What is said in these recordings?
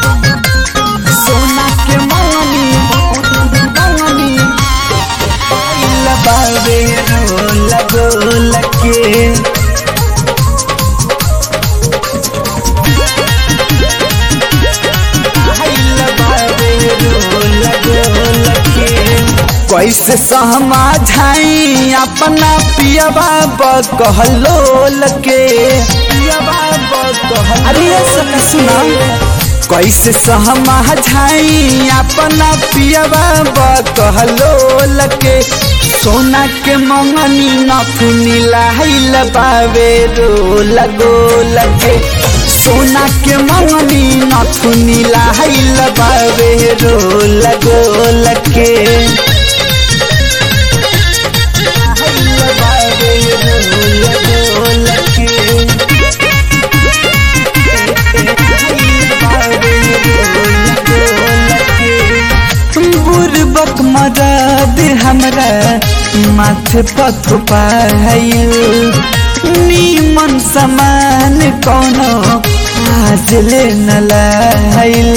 सोना के मंगनी मंगनी आइल बावे रोल गोल के आइल बावे रोल गोल के कैसे समझाई अपना पियबा कहलोल के पियबा कहलोल अरे ये सब सुना कैसे समझाई अपना पियबा कहलोल के सोना के मंगनी नथुनी लाइल बावे रोल गोल के सोना के मंगनी नथुनी लाइल बावे रोल गोल के लाइल बावे रोल गोल के बुरबक मदद हमरा माथे पथ पाइल नीमन समान कोनो आज ले न लाइल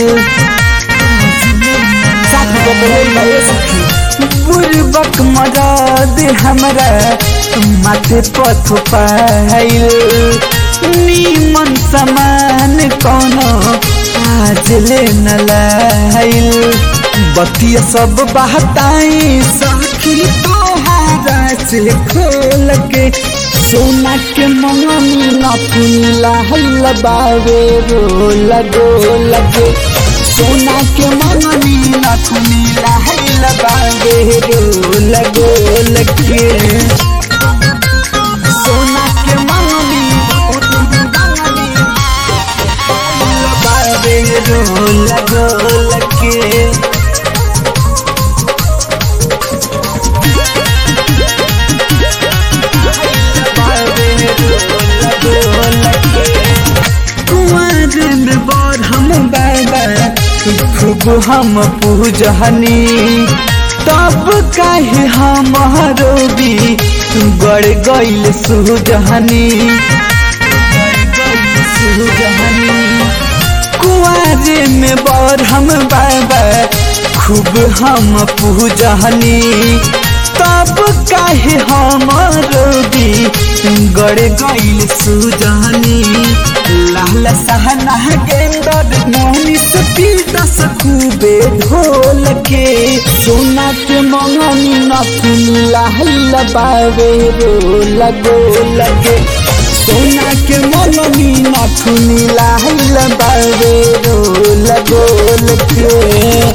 बुरबक मदद हमरा माथे पथ पाइल नीमन समान कोनो आज ले न लाइल बतिया सब बहताई सखी तोहारा से खोल के सोना के मंगनी नथुला हल्ला बावे रोल गोल के सोना के मंगनी नथुला हल्ला बावे रोल गोल के सोना के मंगनी मंगनी हल्ला बावे रोल गोल के कुंवर में बर हम बाबा खूब हम पूजहनी तब काहे हमारो भी गड़ गईल सुजहनी कुआरे में बर हम बाबा खूब हम पूजहनी तब काहे हमारो भी गड़ गईल सुजहनी लाल सहना गेंदर मोहनी से पीटस खूबे ढोल के सोना के मंगनी नथुन लाल बावे रोल गोल के सोना के मंगनी नथुन लाल बावे रोल गोल के